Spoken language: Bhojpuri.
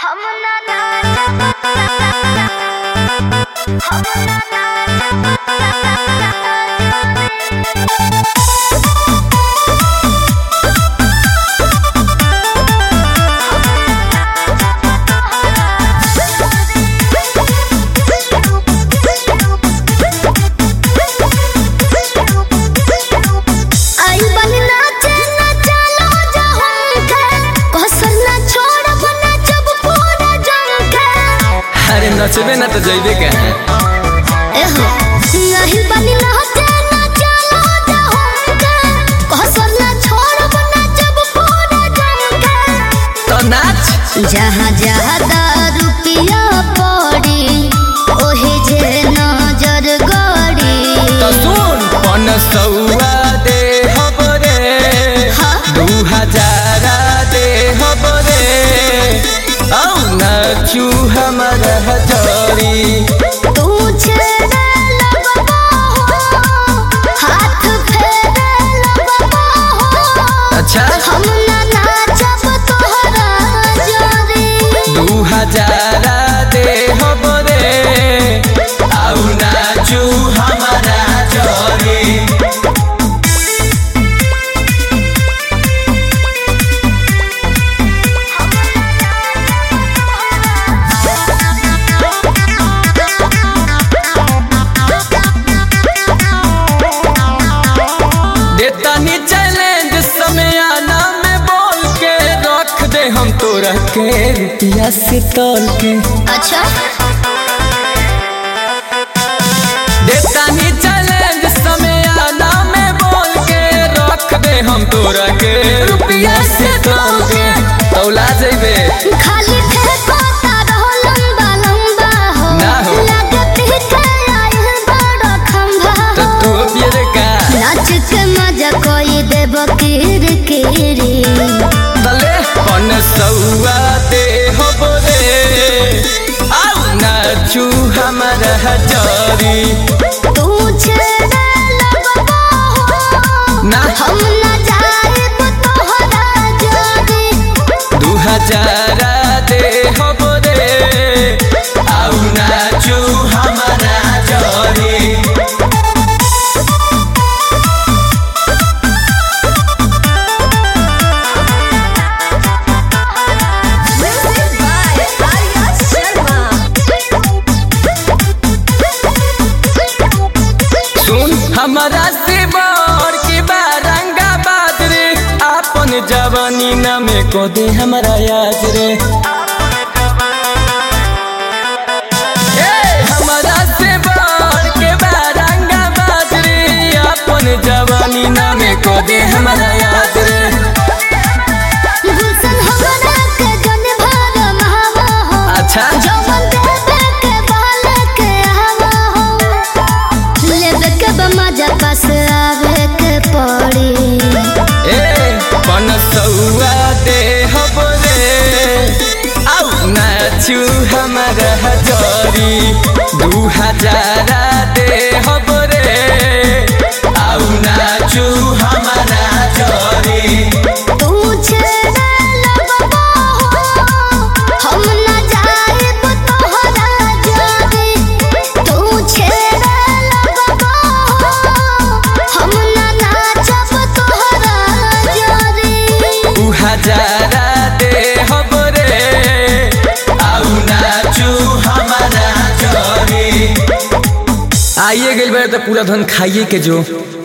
हम ना हम ना आई बनी नाचे ना चलो जा हमके कसर ना छोड़ब ना जब पूरा जम के अरे नचबे ना तो जइबे कहाँ एहो नहीं बनी नाचे ना चलो जा हमके कसर ना छोड़ब ना जब पूरा जम के तो नाच जहाँ जहाँ रुपया पड़ी ओहे जे नजर गड़ी तो सुन पन सौआ दे हबरे हाँ। दू हजारा दे हबरे औ नाचू हमारा हजरी तू छेड़े लगबा हो, हाथ फेरे लगबा हो। अच्छा हम ना नाचब तोहरा जोरी। दू हजारा दे हबरे औ नाचू हमारा हजरी देतानी चैलेंज समय आना में बोल के रख दे हम तोरा के रुपया से तोल के अच्छा देतानी चैलेंज समय आना में बोल के रख दे हम तोरा के रुपया से तोल के तौला जइबे खाली फेंको तारो लंबा लंबा हो ना हो। लागत ही के आइल बड़ो खंभा तो हो। तू पिए का नाच के मजा कोई देव किर किरी तले पन सौआ दे हो बोले आउ नाचू हमारा हजारी तू छेड़े लगबा हो ना हम ना जाइब तोहरा जोरी दू हजारा दे हो बोले आउ नाचू हमारा हजारी सुन हमारा से बड़ की बारंगा बादरे आपन जवानी न में को दे हमारा याद रे ए, हमारा से बड़ के बारंगा बादरे आपन जवानी न में को दे हमारा याद रे गुलशन हमरा के जन भर महावा हो अच्छा जवन देवे के बाल के हवा हो लेवे के बमजा पास आवे के पड़ी ए पन सौआ दे हबरे आउ नाचू हमारा हजारी दू हजारा दे हबरे आउ नाचू हमारा हजारी तू छेड़े लगबा हो हम ना जाइब तोहरा जोरी तू छेड़े लगबा हो हम ना नाचब तोहरा जोरी दू हजारा दे हबरे आउ नाचू हमारा हजारी आइए गइल बारे तो पूरा धन खाइए के जो